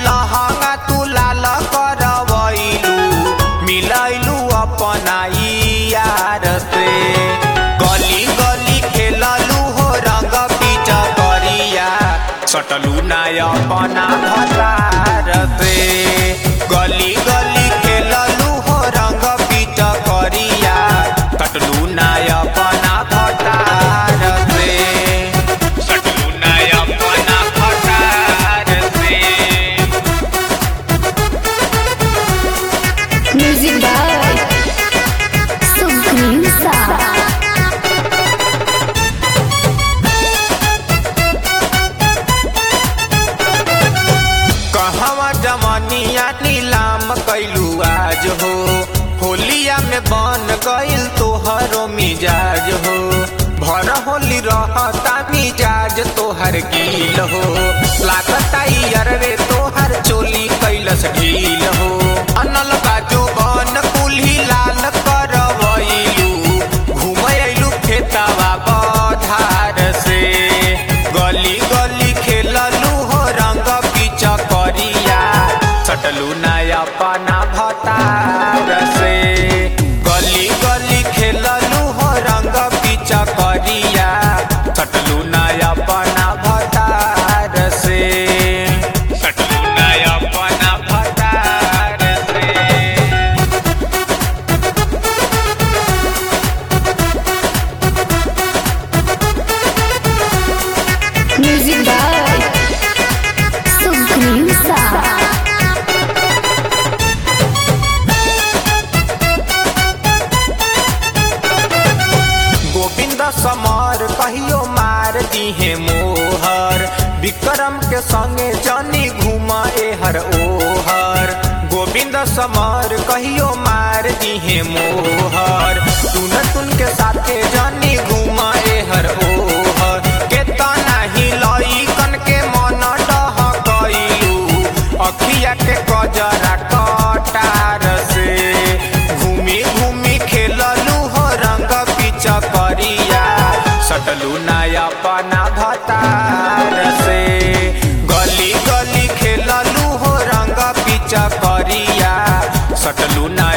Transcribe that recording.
लहंगा तू लाल करवैलू मिलैलू अपना यार से गली गली खेललू हो रंग पीच करिया सटलू ना अपना भतार से गली गली खेललू हो रंग पीच करिया सटलू ना अपना भतार से सटलू ना अपना भतार से Music by Supreme Sound. कहवा जमनिया नीलाम कैलू आज हो होलिया में बन गइल तोहरो मिजाज हो भर होली रहता मिजाज तोहर गील हो लागता अरवे तोहर चोली कैलस ढील हो अनल बाजू बन कुल्ही लाल करवैलू घुमैलू खेतवा बधार से गली गली खेललू हो रंग पीच करिया सटलू ना अपना भतार से गली गली खेललू हो रंग पीच करिया सटलू ना अपना भतार से सटलू ना अपना भतार से Music by Supreme Sound. Govind समर कहियो मार दिहे मोहर विक्रम के संगे जनी घुमा एहर ओहर गोविंद समर कहियो मार दिहे मोहर तुन तुन के साथे जनी घुमा एहर ओहर के तना ही लई कन के मन डह गइलू अखिया के कजरा कटार से घूमी घूमी खेललू हो रंग पीच करिया सटलू ना अपना भतार से गली गली खेललू हो रंग पीच करिया सटलू ना